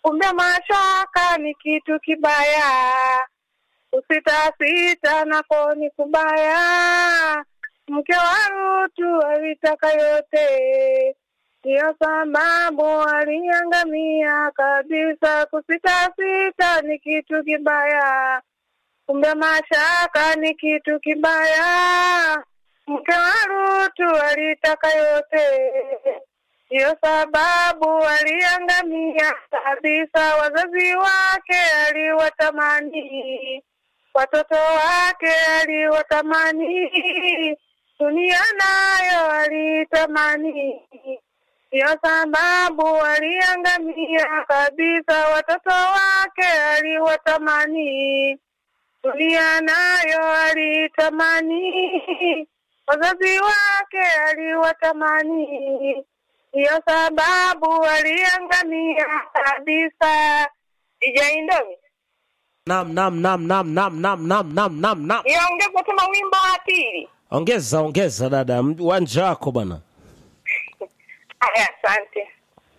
kumbe mashaka ni kitu kibaya, kusitasita nako ni kubaya. Mke wa Rutu alitaka yote, ndiyo sababu aliangamia kabisa. Kusitasita ni kitu kibaya, kumbe mashaka ni kitu kibaya. Mke wa Rutu alitaka yote, ndiyo sababu aliangamia kabisa. Wazazi wake aliwatamani, watoto wake aliwatamani, dunia nayo alitamani, ndiyo sababu aliangamia kabisa. Watoto wake aliwatamani, dunia nayo alitamani, wazazi wake aliwatamani, ndiyo sababu aliangamia kabisa. Ijaindomi Nam, nam, nam, nam, nam, nam, nam, nam, nam, nam. niongeze tena wimbo wa pili. Ongeza, ongeza dada, uwanja wako bwana. Aya, asante.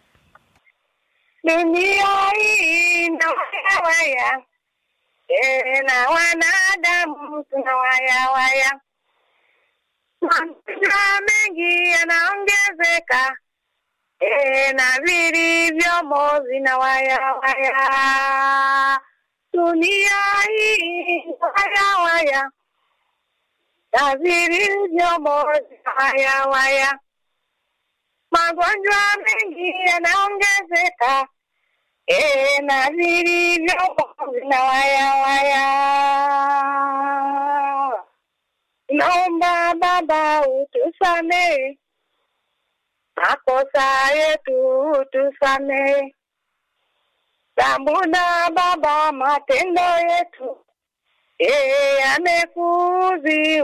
Dunia hii na waya waya, eh, na wanadamu tuna waya waya, magonjwa mengi yanaongezeka, eh, na vilivyomo vina waya waya. Dunia hii na waya waya, na vilivyomo vina waya waya magonjwa mengi yanaongezeka, e, na vilivyo vina waya waya. Naomba Baba utusamehe makosa yetu, utusamehe Tambuna Baba matendo yetu, e, yamekuudhi